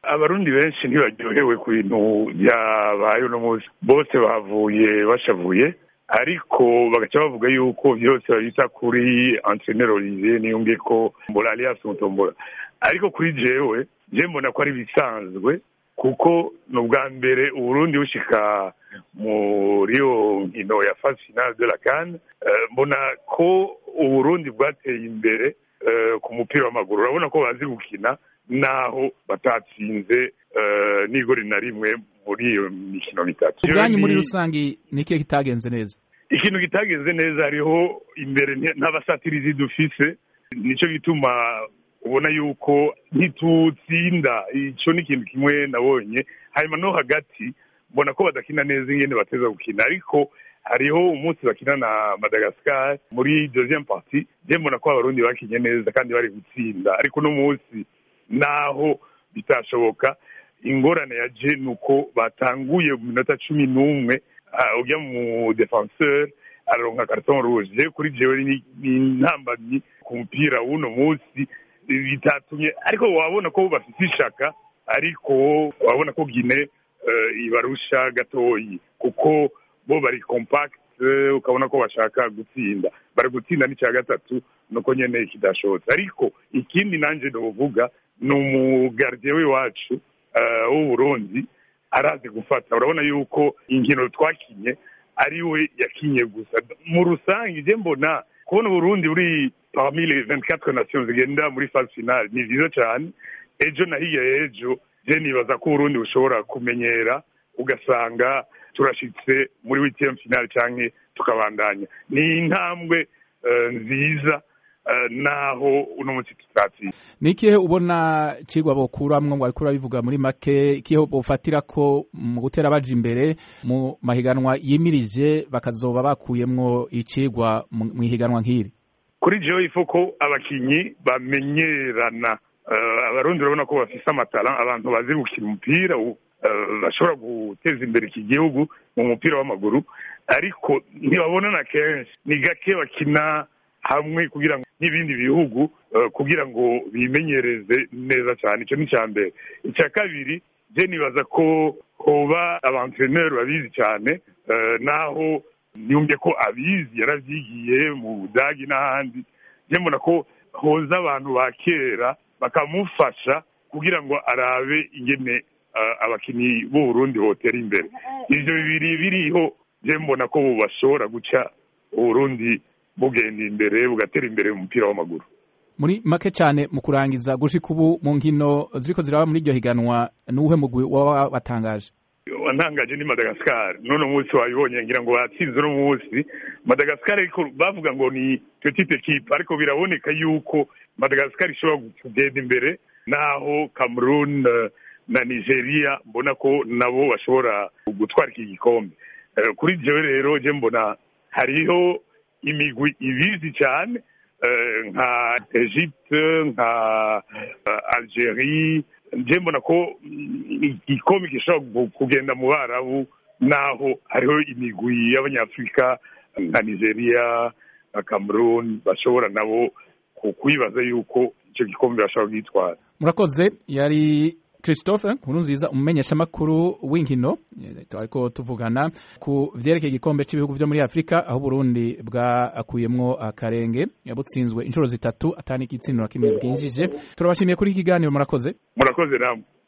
abarundi benshi ntibaryohewe ku bintu byabaye uno munsi bose bavuye bashavuye ariko bagaca bavuga yuko byose babita kuri antrenero olivier niyumve ko mbola alias mutombola ariko kuri jewe je mbona ko ari ibisanzwe kuko ni ubwa mbere uburundi bushika muri iyo nkino ya phase finale de la CAN mbona ko uburundi bwateye imbere ku mupira w'amaguru urabona ko bazi gukina naho batatsinze n'igori na rimwe muri iyo mikino mitatu ubwanyu muri rusange ni ikihe kitagenze neza ikintu kitagenze neza hariho imbere n'abasatirizi dufise nicyo gituma ubona yuko ntitutsinda icyo ni ikintu kimwe nabonye hanyuma no hagati mbona ko badakina neza ingene bateza gukina ariko hariho umunsi bakina na madagascar muri deuxième partie je mbona ko abarundi bakinye neza kandi bari gutsinda ariko uno munsi naho bitashoboka ingorane ya je ni uko batanguye mu minota cumi n'umwe ujya mu defenseur araronka carton rouge je kuri jewe ni intambamyi ku mupira w'uno munsi bitatumye ariko wabona ko bafite ishaka ariko wabona ko gine ibarusha gatoyi kuko bo bari compact ukabona ko bashaka gutsinda bari gutsinda n'icya gatatu nuko nyene kidashobotse ariko ikindi nanje novuga ni umugardiye w'iwacu w'uburundi arazi gufata urabona yuko inkino twakinye ari we yakinye gusa mu rusange je mbona kubona uburundi buri parmi les 24 nations zigenda muri phase finale ni vyiza cyane ejo na hirya y'ejo je nibaza ko uburundi bushobora kumenyera ugasanga turashitse muri witième finale canke tukabandanya ni intambwe nziza naho uno munsi tutatsinze ni ikihe ubona cigwa bokuramwo ngo ariko urabivuga muri make ikihe bofatira ko mu gutera baja imbere mu mahiganwa yimirije bakazoba bakuyemwo icigwa mu ihiganwa nk'iri kuri jewe ifo ko abakinyi bamenyerana abarundi urabona ko bafise amatara abantu bazi gukina umupira bashobora guteza imbere iki gihugu mu mupira w'amaguru ariko ntibabonana kenshi ni gake bakina hamwe kugira ngo n'ibindi bihugu kugira ngo bimenyereze neza cyane icyo ni icya mbere icya kabiri je nibaza ko hoba abantreneri babizi cyane naho niyumve ko abizi yaravyigiye mu budagi n'ahandi je mbona ko hoza abantu ba kera bakamufasha kugira ngo arabe ingene abakinnyi b'uburundi botera imbere ivyo bibiri biriho je mbona ko bashobora guca uburundi bugenda imbere bugatera imbere mu mupira w'amaguru muri make cyane mu kurangiza gushika ubu mu nkino ziriko ziraba muri iryo higanwa n'uwuhe mugwi waba watangaje wantangaje ni madagascar none umunsi wabibonye ngira ngo batsinze uno munsi madagascar ariko bavuga ngo ni petite equipe ariko biraboneka yuko madagascar ishobora kugenda imbere naho cameroon na nigeria mbona ko nabo bashobora gutwara iki gikombe kuri jewe rero je mbona hariho imigwi ibizi cyane nka egypte nka algerie nje mbona ko igikombe gishobora kugenda mu barabu naho hariho imigwi y'abanyafurika nka nigeria na cameroon bashobora nabo kwibaza yuko icyo gikombe bashobora kugitwara murakoze yari christophe nkurunziza umumenyeshamakuru w'inkino ariko tuvugana ku vyerekeye igikombe cy'ibihugu vyo muri afurika aho uburundi bwakuyemwo akarenge butsinzwe inshuro zitatu atani igitsina na kimwe bwinjije turabashimiye kuri iki kiganiro murakoze murakoze namwe